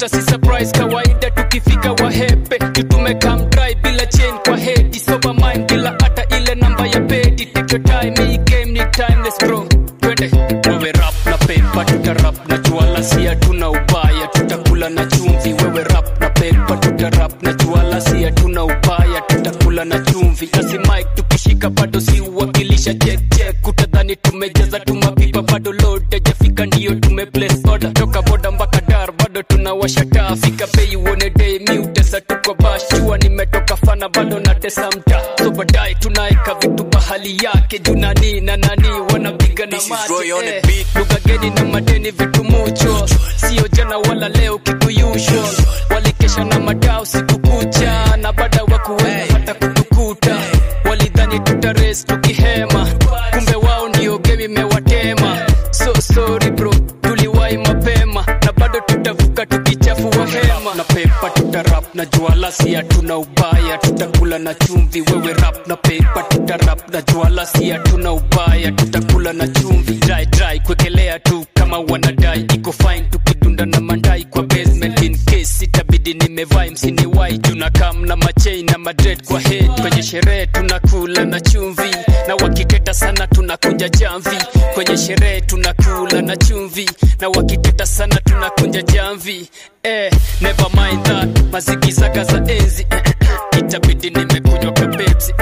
hata si surprise kawaida tukifika wahepe tutume come dry bila chain kwa head sober mind bila hata ile namba ya bedi take your time hii game ni timeless bro twende wewe rap na pepa tutarap na juala si hatuna ubaya tutakula na chumvi wewe rap na pepa tutarap na juala si hatuna ubaya tutakula na chumvi nasi mike tukishika bado si uwakilisha check check utadhani tumejaza tumapipa bado load ajafika ndio tume place order toka boda mpaka dar bado tunawasha taa fika bei uone day mi utesa tuko bash jua nimetoka fana bado natesa mta so baadaye tunaeka vitu bahali yake juu nani na nani wanapiga na This is mate Roy on the eh. beat. lugha geni na madeni vitu mucho sio jana wala leo kitu usual walikesha na madao siku kucha na baada wa kuweza hata kutukuta walidhani tutares tukihema kumbe wao ndio game imewatema so sorry bro tuliwahi mapema na bado tutavuka tukichafua hema na pepa tutarap na juala si hatuna ubaya tutakula na chumvi wewe rap na pepa tutarap na juala si hatuna ubaya tutakula na chumvi dry dry kwekelea tu kama wanadai iko fine tukidunda na mandai kwa basement in case itabidi nimevai msini wai tunakam na machain na madred kwa head kwenye sherehe tunakula na chumvi na wakiteta sana tunakunja jamvi kwenye sherehe tunakula na chumvi na wakiteta sana tunakunja jamvi eh, never mind that mazigizaga za enzi itabidi nimekunywa kapepsi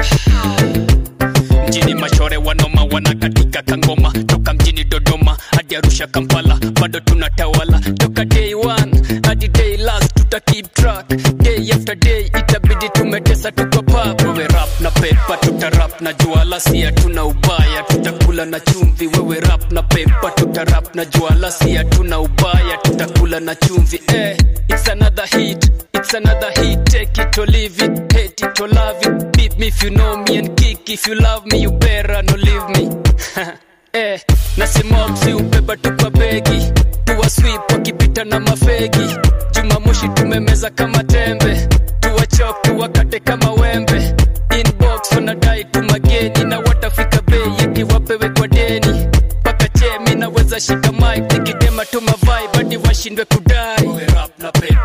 mjini mashore wanoma wanakatika kangoma toka mjini dodoma hadi arusha kampala bado tunatawala toka day one hadi day last tuta keep track day after day itabidi tumetesa tuko pub wewe rap na pepa tutarap na juala si hatuna ubaya tutakula na chumvi wewe rap na pepa tutarap na juala si hatuna ubaya tutakula na chumvi eh, it's another hit it's another hit take it or leave it hate it or love it beat me if you know me and kick if you love me you better no leave me eh, nasimopsi ubeba tu kwa begi tuwa sweep wakipita na mafegi jumamoshi tumemeza kama tembe tuwachok tuwakate kama wembe inbox wanadai tumageni na watafika bei yakiwapewe kwa deni mpaka chemi naweza shika mik nikitema tu mavai badi washindwe kudai Wewe rap na pepa